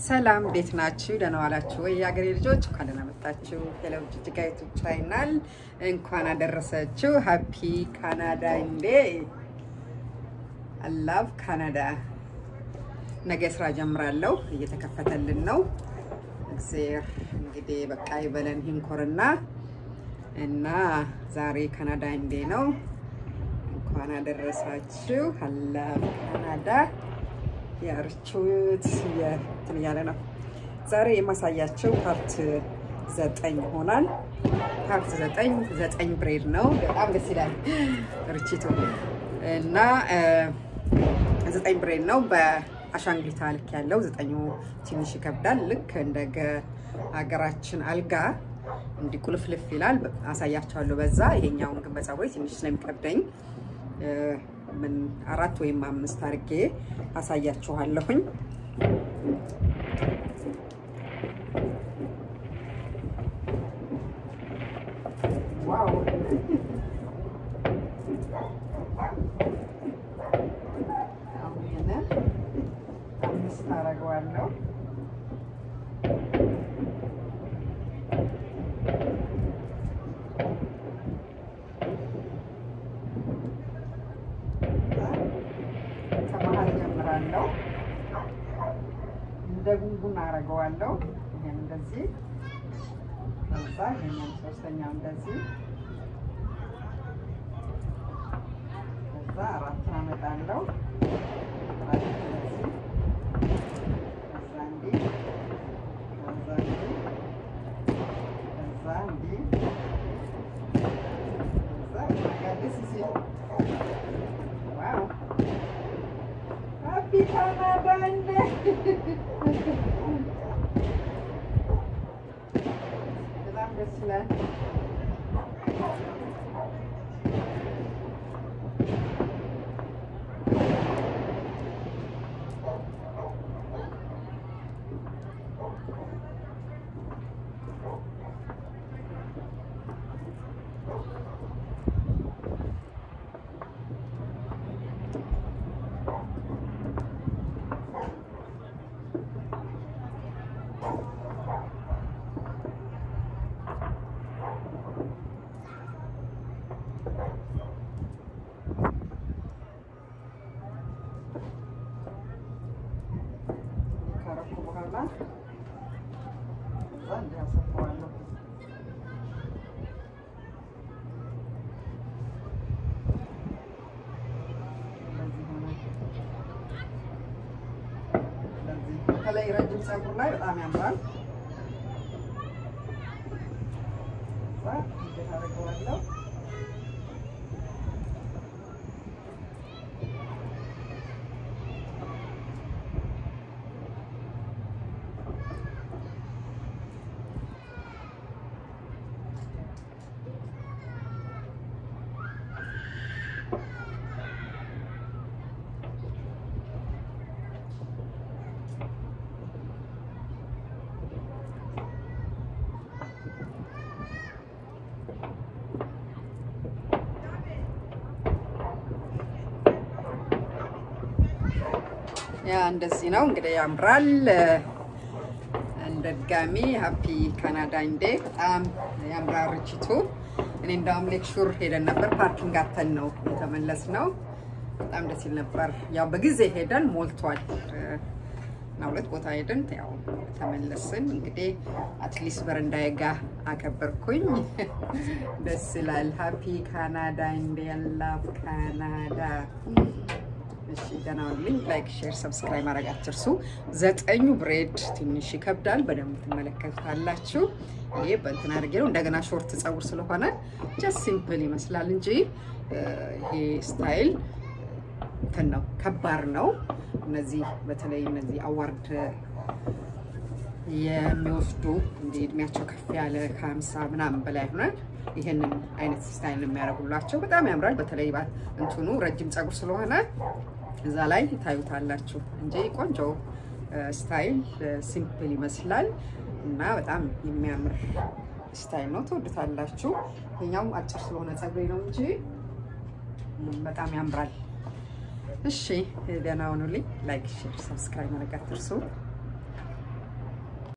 ሰላም እንዴት ናችሁ? ደህና ዋላችሁ ወይ? የሀገሬ ልጆች እንኳን ደህና መጣችሁ። ሄለው ጅጅጋ ዩቱብ ቻናል እንኳን አደረሰችሁ። ሀፒ ካናዳ እንዴ አላቭ ካናዳ። ነገ ስራ ጀምራለሁ። እየተከፈተልን ነው። እግዜር እንግዲህ በቃ ይበለን ሂንኮርና እና ዛሬ ካናዳ እንዴ ነው። እንኳን አደረሳችሁ። አላቭ ካናዳ ያርቹት እንትን እያለ ነው። ዛሬ የማሳያቸው ፓርት ዘጠኝ ይሆናል። ፓርት ዘጠኝ ዘጠኝ ብሬድ ነው። በጣም ደስ ይላል ርችቱ እና ዘጠኝ ብሬድ ነው። በአሻንጉሊታ ልክ ያለው ዘጠኙ ትንሽ ይከብዳል። ልክ እንደ ሀገራችን አልጋ እንዲህ ቁልፍልፍ ይላል። አሳያቸዋለሁ በዛ። ይሄኛውን ግን በፀጉሬ ትንሽ ስለሚከብደኝ ምን አራት ወይም አምስት አድርጌ አሳያችኋለሁኝ። ዋው አሁን ይሄንን አምስት አደርገዋለሁ። ከመሀል ጀምራለሁ። እንደ ጉንጉን አደርገዋለሁ። ይሄን እንደዚህ ከዛ ይሄንን ሶስተኛው እንደዚህ ከዛ አራቱን አመጣለሁ። አራት እንደዚህ ከዛ እንዲህ ከዛ እንዲህ ከዛ እንዲህ ከዛ ደስ ሲል ዋው ሀፒ ካናዳ እንደ በጣም ደስ ይላል። ካረኩ በኋላ እዛ እንዲህ አሰፋዋለሁ። እንደዚህ ሆነ። እንደዚህ በተለይ ረጅም ፀጉር ላይ በጣም ያምራል። እዛ እንዴት አደርገዋለሁ ያ እንደዚህ ነው እንግዲህ ያምራል። እንደ ድጋሚ ሀፒ ካናዳ እንዴ በጣም ያምራል ርችቱ። እኔ እንዳውም ሌክሹር ሄደን ነበር ፓርኪንግ አተን ነው የተመለስ ነው። በጣም ደስ ይል ነበር። ያው በጊዜ ሄደን ሞልቷል እና ሁለት ቦታ ሄደን ያው ተመለስን። እንግዲህ አትሊስት በረንዳዬ ጋ አከበርኩኝ። ደስ ይላል። ሀፒ ካናዳ እንዴ ያላፍ ካናዳ እሺ ደህና ሁኑልኝ። ላይክ፣ ሼር፣ ሰብስክራይብ ማድረግ አትርሱ። ዘጠኙ ብሬድ ትንሽ ይከብዳል፣ በደንብ ትመለከቱታላችሁ። ይሄ በእንትን አድርጌ ነው እንደገና ሾርት ፀጉር ስለሆነ ጀስት ሲምፕል ይመስላል እንጂ ይሄ ስታይል እንትን ነው ከባድ ነው። እነዚህ በተለይ እነዚህ አዋርድ የሚወስዱ እንደ እድሜያቸው ከፍ ያለ ከሀምሳ ምናምን በላይ ሆናል ይህንን አይነት ስታይል የሚያደርጉላቸው በጣም ያምራል። በተለይ እንትኑ ረጅም ፀጉር ስለሆነ እዛ ላይ ታዩታላችሁ እንጂ ቆንጆ ስታይል ሲምፕል ይመስላል እና በጣም የሚያምር ስታይል ነው። ትወዱታላችሁ። ይሄኛው አጭር ስለሆነ ፀጉሬ ነው እንጂ በጣም ያምራል። እሺ ደህና ሁኑልኝ። ላይክ፣ ሼር፣ ሰብስክራይብ ማድረግ አትርሱ።